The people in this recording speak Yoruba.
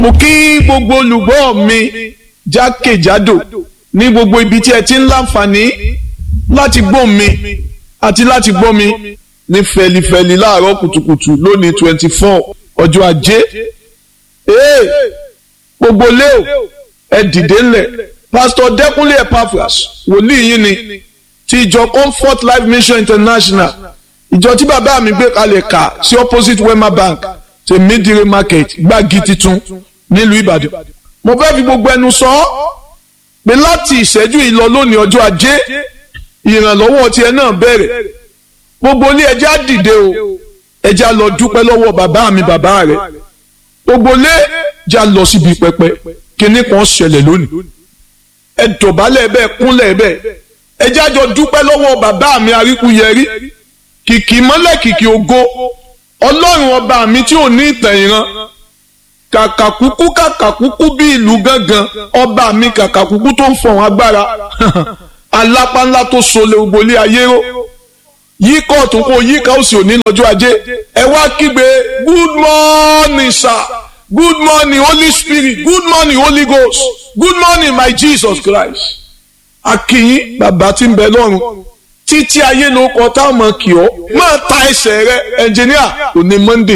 mo kí gbogbo olùgbọ́ mi jákèjádò ní gbogbo ibi tí ẹ ti ń láǹfààní láti gbọ́ mi àti láti gbọ́ mi ní fẹlifẹli láàárọ̀ kùtùkùtù lónìí twenty four ọjọ́ ajé ee gbogbo leo ẹ dìde ńlẹ̀ pásítọ̀ dẹ́kunlé epaphras wòlíì yín ni ti ìjọ comfort life mission international ìjọ tí bàbá mi gbé kalẹ̀ kà sí opposite wema bank tèmídìrí market gbági titun nílùú ìbàdàn mo fẹ́ fi gbogbo ẹnu sọ ọ́ pé láti ìṣẹ́jú yìí lọ lónìí ọjọ́ ajé ìrànlọ́wọ́ tiẹ̀ náà bẹ̀rẹ̀ gbogbo ilé ẹjẹ́ á dìde o ẹjẹ́ á lọ dúpẹ́ lọ́wọ́ bàbá mi bàbá rẹ̀ gbogbo ilé ẹjẹ́ á lọ síbi pẹpẹ kíní kan ṣẹlẹ̀ lónìí ẹ dọ̀bálẹ̀ bẹ́ẹ̀ kúnlẹ̀ bẹ́ẹ̀ ẹjẹ́ á jọ dúpẹ́ lọ́wọ́ bàbá mi aríkúyẹrí kìkì mọ́lẹ̀ kìkì ògo ọlọ́run ọba mi tí ò ní ìtàn ìran kàkàkúkú kàkàkúkú bí ìlú gángan ọba mi kàkàkúkú tó ń fọ̀hún agbára alápá ńlá tó sọlẹ̀ ògbólé ayé ró yíkọ̀ ọ̀tún kó yíkà òsì òní lọ́jọ́ ajé ẹ wá kígbe good morning sir good morning holy spirit good morning holy ghost good morning my jesus christ akínyín bàbá tí ń bẹ lọ́run títí ayé ló kọ táwọn kì ọ́ máa ta ẹsẹ̀ rẹ ẹnjìníà òní monday